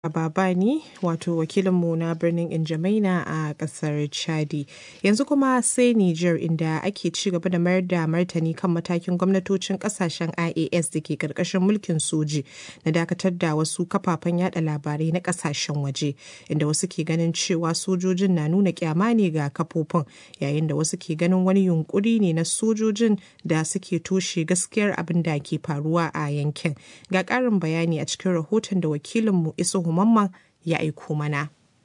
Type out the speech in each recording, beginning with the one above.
Babani wato wakilinmu na birnin Injamaina a kasar Chadi. Yanzu kuma sai Nijar inda ake ci gaba da mayar da martani kan matakin gwamnatocin kasashen IAS da ke karkashin mulkin soji na dakatar da wasu kafafen yada labarai na kasashen waje inda wasu ke ganin cewa sojojin na nuna kyama ne ga kafofin yayin da wasu ke ganin wani yunkuri ne na sojojin da suke toshe gaskiyar abin da ke faruwa a yankin. Ga ƙarin bayani a cikin rahoton da wakilinmu Isuhu Mamman ya aiko mana.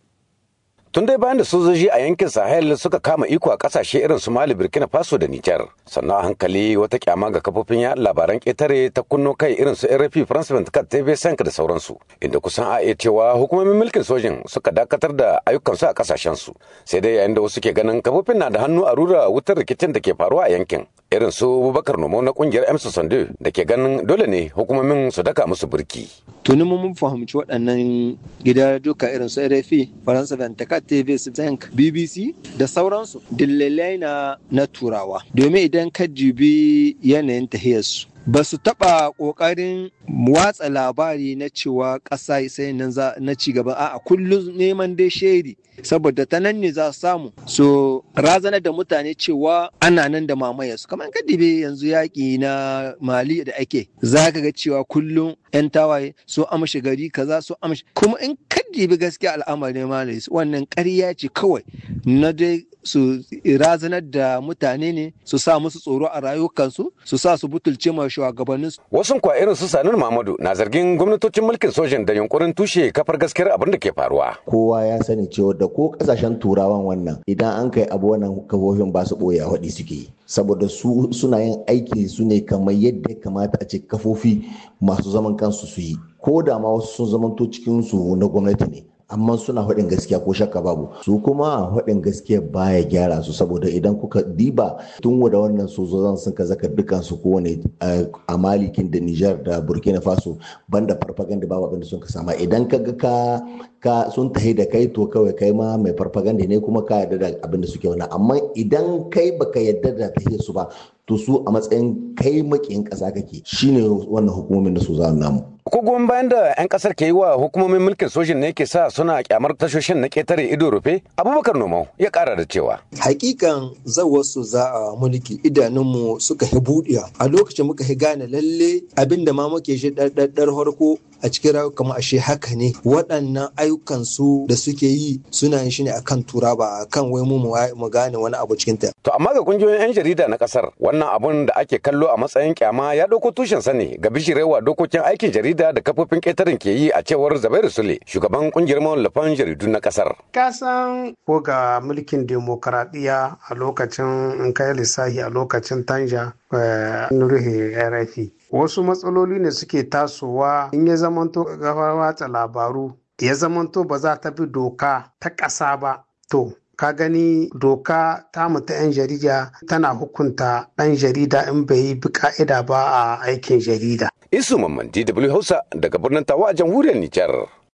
Tun dai bayan da sojoji a yankin Sahel suka kama iko a kasashe irin su Mali, Burkina Faso da Nijar. Sannan a hankali wata kyama ga kafofin yaɗa labaran ƙetare ta kunno kai irin su RFI, France 24, TV Sank da sauransu. Inda kusan a iya cewa hukumomin mulkin sojin suka dakatar da ayyukansu a kasashen su. Sai dai yayin da wasu ke ganin kafofin na da hannu a rura wutar rikicin da ke faruwa a yankin. Irin su Bubakar Nomo na kungiyar M Sande da ke ganin dole ne hukumomin su daka musu burki. Tuni mun fahimci waɗannan gida duka irin su RFI, France 24, TV Zinc, BBC da sauransu dillalai na na turawa. Domin idan ka jibi yanayin tahiyarsu ba su taɓa ƙoƙarin watsa labari na cewa ƙasa sai nan na ci gaba a kullum neman dai shaidi saboda ta nan ne za su samu so razana da mutane cewa ana nan da mamayarsu kamar ka dibe yanzu yaƙi na mali da ake za ka ga cewa kullum 'yan tawaye so amshi gari kaza so amshi kuma in ka dibi gaskiya al'amarin mali wannan ƙarya ce kawai na dai su razanar da mutane ne su sa musu tsoro a rayukansu su sa su butulce ma shugabannin su. Wasu kwa irin su Sanin Mahmudu na zargin gwamnatocin mulkin sojan da yunkurin tushe kafar gaskiyar abin da ke faruwa. Kowa ya sani cewa da ko kasashen turawan wannan idan an kai abu wannan kafofin ba su boye haɗi suke yi. Saboda su suna yin aiki su ne kamar yadda ya kamata a ce kafofi masu zaman kansu su yi. Ko da ma wasu sun zamanto cikin su na gwamnati ne. amma suna faɗin gaskiya ko shakka babu su kuma faɗin gaskiya baya gyara su saboda idan kuka diba tun da wannan sojojin sun ka zaka dukan su kowane a malikin da Nijar da Burkina Faso banda farfaganda babu abin da sun ka sama idan ka ga ka ka sun tahi da kai to kawai kai ma mai farfaganda ne kuma ka yarda da abin da suke wani amma idan kai baka yarda da tahiyar su ba to su a matsayin kai makiyin ƙasa kake shine wannan hukumomin da su za namu ko goyon bayan da 'yan kasar ke yi wa hukumomin mulkin sojin ne ke sa suna kyamar tashoshin na ketare ido rufe abubakar nomau ya kara da cewa hakikan zawarsu za a mulki idanunmu suka hi buɗiya a lokacin muka hi gane lalle abinda ma muke shi ɗarɗar harko a cikin rayuwa ashe haka ne waɗannan ayyukan su da suke yi suna yin shi ne akan tura ba akan wai mu mu gane wani abu cikin ta to amma ga kungiyoyin 'yan jarida na kasar wannan abun da ake kallo a matsayin kyama ya ɗauko tushen sa ne ga bishirewa dokokin aikin jarida da kafofin ƙetaren ke yi a cewar Zabairu Sule shugaban kungiyar mawallafan jaridu na kasar kasan ko ga mulkin demokaradiyya a lokacin in kai lissahi a lokacin tanja ruhe RFI wasu matsaloli ne suke tasowa in ya zamanto gafar watsa labaru ya zamanto ba za ta bi doka ta ƙasa ba to ka gani doka tamu ta 'yan jarida tana hukunta ɗan jarida in bai yi bi ka'ida ba a aikin jarida. Isu Mamman DW Hausa daga birnin Tawa a jamhuriyar Nijar.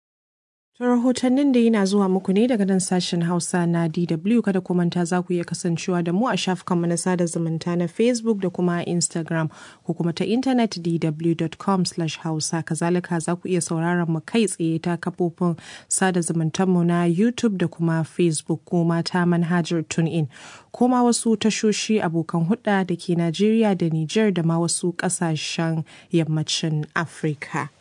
To rahotannin da yana zuwa muku ne daga nan sashen Hausa na DW kada ku manta za ku iya kasancewa da mu a shafukanmu na sada zumunta na Facebook da kuma Instagram ko kuma ta intanet dw.com hausa kazalika za ku iya sauraron mu kai tsaye ta kafofin sada zumuntanmu na YouTube da kuma Facebook ko ta manhajar TuneIn ko ma wasu tashoshi abokan hudda da ke Najeriya da Nijar da ma wasu kasashen yammacin Afirka.